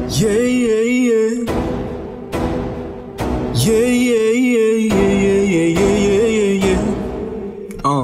Yeah, yeah, yeah. Yeah, yeah, yeah, yeah, yeah, yeah, yeah, yeah, yeah. Uh.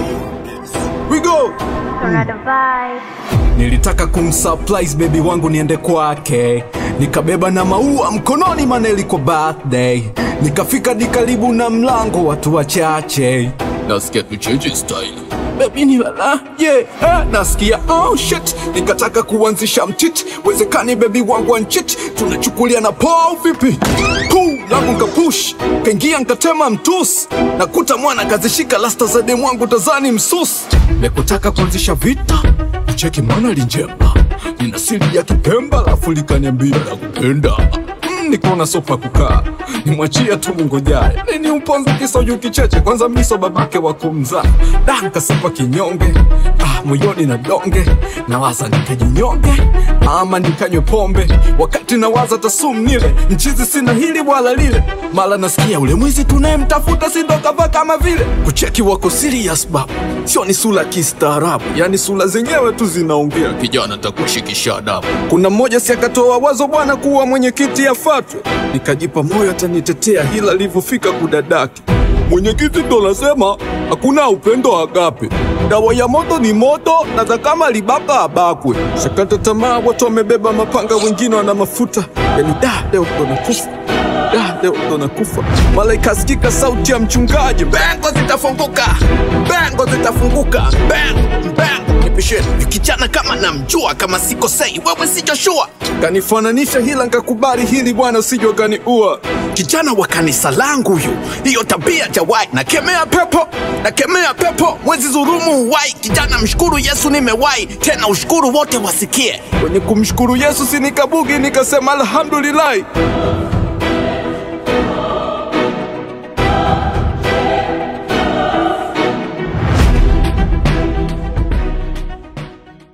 We go! Got a vibe. Nilitaka kumsurprise baby wangu niende kwake, nikabeba na maua mkononi, maana ilikuwa birthday. Nikafika di karibu na mlango, watu wachache, nasikia tucheche style Baby ni lala, yeah, eh, nasikia oh shit, nikataka kuanzisha mtit, wezekani baby wangu anchit, tunachukulia na poa vipi? Cool, langu nkapush, kaingia nkatema mtus, nakuta mwana kazishika lasta za demu wangu tazani msus, nekutaka kuanzisha vita cheki mwana linjema nina siri ya kipemba lafu likaniambia la kupenda mm, nikaona sopa kukaa nimwachia tu mungojaye nini uponza kisoju kicheche kwanza miso babake wa kumzaa da nkasepa kinyonge ah, moyoni na donge nawaza nikajinyonge ama nikanywe pombe wakati nawaza tasum nile mchizi sina hili wala lile mala nasikia ule mwizi tunayemtafuta sindokava kama vile kucheki wako serious baba sio ni sura kistaarabu yani sura zenyewe tu zinaongea kijana takushikisha adabu kuna mmoja si akatoa wazo bwana kuwa mwenyekiti afatwe nikajipa moyo atanitetea hila alivyofika kudadaki mwenyekiti ndo nasema hakuna upendo agape dawa ya moto ni moto na za kama libaka abakwe sakata tamaa watu wamebeba mapanga wengine wana mafuta yani da leo ndo nakufa da leo ndo nakufa mala ikasikika sauti ya mchungaji bengo zitafunguka bengo zitafunguka bengo bengo nipisheni kijana kama namjua kama sikosei wewe si Joshua kanifananisha hila nkakubali hili bwana usijwa kaniua kijana wa kanisa langu huyu hiyo tabia jawai nakemea pepo nakemea pepo mwezi zurumu huwai kijana mshukuru yesu nimewai tena ushukuru wote wasikie kwenye kumshukuru yesu sinikabugi nikasema alhamdulillahi